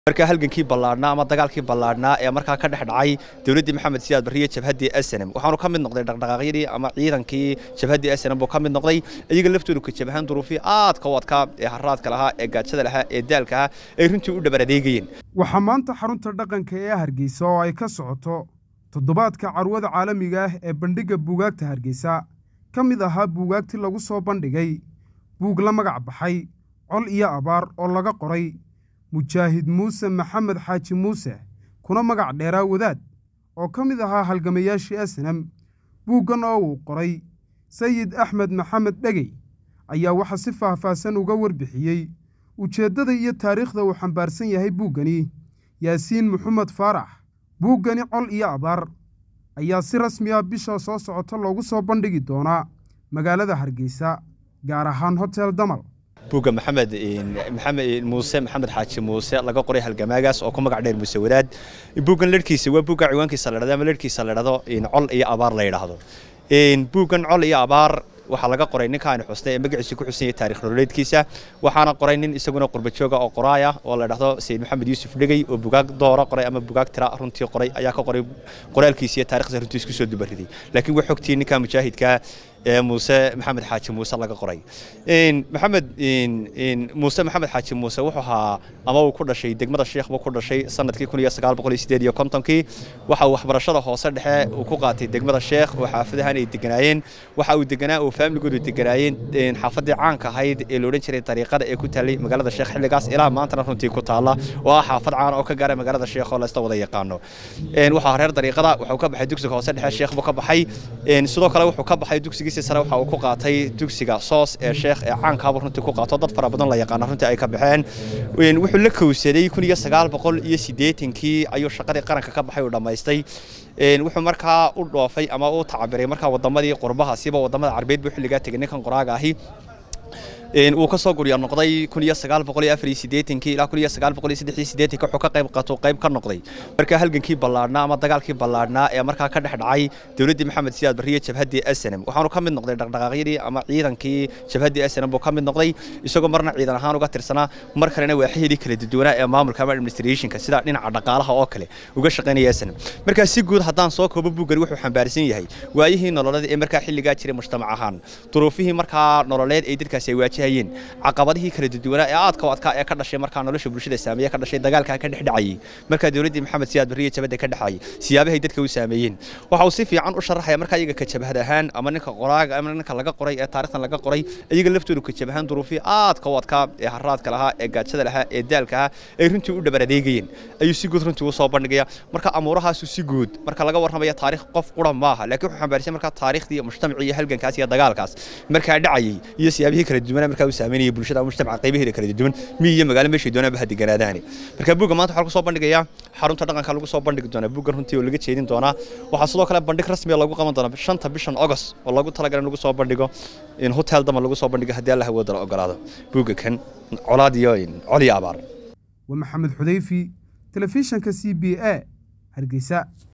markaa halgankii ballaadhnaa ama dagaalkii ballaadhnaa ee markaa ka dhex dhacay dowladdii maxamed siyaad barriye jabhaddii snm waxaanu ka mid noqday dhaqdhaqaaqyadii ama ciidankii jabhaddii snm buu ka mid noqday iyaga laftoodu ka jabahaan duruufii aadka u adkaa ee haraadka lahaa ee gaajada lahaa ee daalka ahaa ay runtii u dhabar adeegayeen waxaa maanta xarunta dhaqanka ee hargeysa oo ay ka socoto toddobaadka carwada caalamiga ah ee bandhigga buugaagta hargeysa ka mid ahaa buugaagtii lagu soo bandhigay buug la magac baxay col iyo abaar oo laga qoray mujaahid muuse maxamed xaaji muuse kuna magac dheeraa wadaad oo ka mid ahaa halgamayaashii asnam buuggan oo uu qoray sayid axmed maxamed dhegey ayaa waxaa si faahfaahsan uga warbixiyey ujeeddada iyo taariikhda uu xambaarsan yahay buuggani yaasiin maxamed faarax buuggani col iyo abaar ayaa si rasmi ah bisha soo socota loogu soo bandhigi doonaa magaalada hargeysa gaar ahaan hotel damal buugga maxamed maxamed muuse maxamed xaaji muuse laga qoray halgamaagaas oo ku magac dheer muuse wadaad buuggan lerhkiisa waa buugga ciwaankiisa la dhahdo ama lerhkiisa la dhahdo col iyo abaar la yidhaahdo buuggan col iyo abaar waxaa laga qoray ninkaani xusnay ee magaciisa ku xusan yahay taarikh nololeedkiisa waxaana qoray nin isaguna qurbajooga oo qoraaya oo la dhahdo sayid maxamed yuusuf dhegey oo bugaag doora qoray ama bugaag tira runtii qoray ayaa ka qoray qoraalkiisa iyo taarikhda runtii isku soo dubariday laakiin way xogtii ninka mujaahidka ee muuse maxamed xaaji muuse laga qoray maxamed muuse maxamed xaaji muuse wuxuu ahaa ama uu ku dhashay degmada sheekh buu ku dhashay sanadkii kun iyo sagaal boqol iyo sideed iyo kontonkii waxa uu waxbarashada hoose dhexe uu ku qaatay degmada sheekh oo xaafadahan ay deganaayeen waxa uu deganaa oo faamligoodu deganaayeen xaafadii caanka ahayd ee la odhan jiray dariiqada ee ku taalay magaalada sheekh xilligaas ilaa maantana runtii ku taalla oo ah xaafad caan oo ka gaara magaalada sheekh oo la isla wada yaqaano waxaa reer dariiqada wuxuu ka baxay dugsiga hoose dhexe sheekh buu ka baxay sidoo kale wuxuu ka baxay dugsigii sare waxa uu ku qaatay dugsiga soos ee sheekh ee caankaaba runtii ku qaato dad fara badan la yaqaana runtii ay ka baxeen wuxuu la kowsaday kun iyo sagaal boqol iyo siddeetankii ayuu shaqadii qaranka ka baxay uu dhammaystay wuxuu markaa u dhoofay ama u tacabiray markaa wadamadii qurbaha siba wadamada carbeed buu xilligaa tegay ninkan qoraaga ahi uu ka soo gurya noqday kun iyo sagaal boqol iyo afar iyo siddeetankii ilaa kun iyo sagaal boqol iyo saddex iyo siddeetanka wuxuu ka qayb qaato qayb ka noqday markaa halgankii ballaadhnaa ama dagaalkii ballaadhnaa ee markaa ka dhex dhacay dowladdii maxamed siyaad barriye jabhaddii snm waxaanu ka mid noqday dhaqdhaqaaqyadii ama ciidankii jabhaddii snm buu ka mid noqday isagoo marna ciidan ahaan uga tirsanaa mar kalena waaxyadii kala duwanaa ee maamulka ama administrationka sida dhinaca dhaqaalaha oo kale uga shaqaynaya snm markaa si guud haddaan soo koobo buuggani wuxuu xambaarsan yahay waayihii nololeed ee markaa xilligaa jiray mujtamac ahaan duruufihii markaa nololeed ee dadkaasi ay waajah caqabadihii kala duwanaa ee aadka u adkaa ee ka dhashay markaa nolosha bulshada saameeye ka dhashay dagaalka ka dhex dhacayay markaa dowladdii maxamed siyaad barriye jabadda ka dhexayay siyaabahay dadka u saameeyeen waxa uu si fiican u sharaxaya markaa iyaga ka jabhad ahaan ama ninka qoraaga ama ninka laga qoray ee taarikhdan laga qoray iyaga laftoodu ka jabahaan duruufii aadka u adkaa ee haraadka lahaa ee gaajada lahaa ee daalka ahaa ay runtii u dhabar adeegayeen ayuu si guud runtii u soo bandhigaya marka amuurahaasu si guud marka laga warramaya taarikh qof qura maaha laakiin wuxuu xambaarsan markaa taariikhdii iyo mujtamacii iyo halgankaas iyo dagaalkaas markaa dhacayay iyo siyaabihii kala duwanaa markaa u saameynaya bulshada mujtamaca qaybaheeda kala duwan miyi iyo magaalo meeshay doonaan ba ha deganaadaani marka buugga maanta waxaa lagu soo bandhigayaa xarunta dhaqanka lagu soo bandhigi doonaa buuggan runtii oo laga jeedin doonaa waxaa sidoo kale bandhig rasmiya lagu qaban doonaa shanta bishan august oo lagu talagalay in lagu soo bandhigo in hotel dama lagu soo bandhigo haddii alla hawooda la ogolaado buugga kan colaad iyo col iyo abaar waa maxamed xudayfi telefishanka c b a hargeysa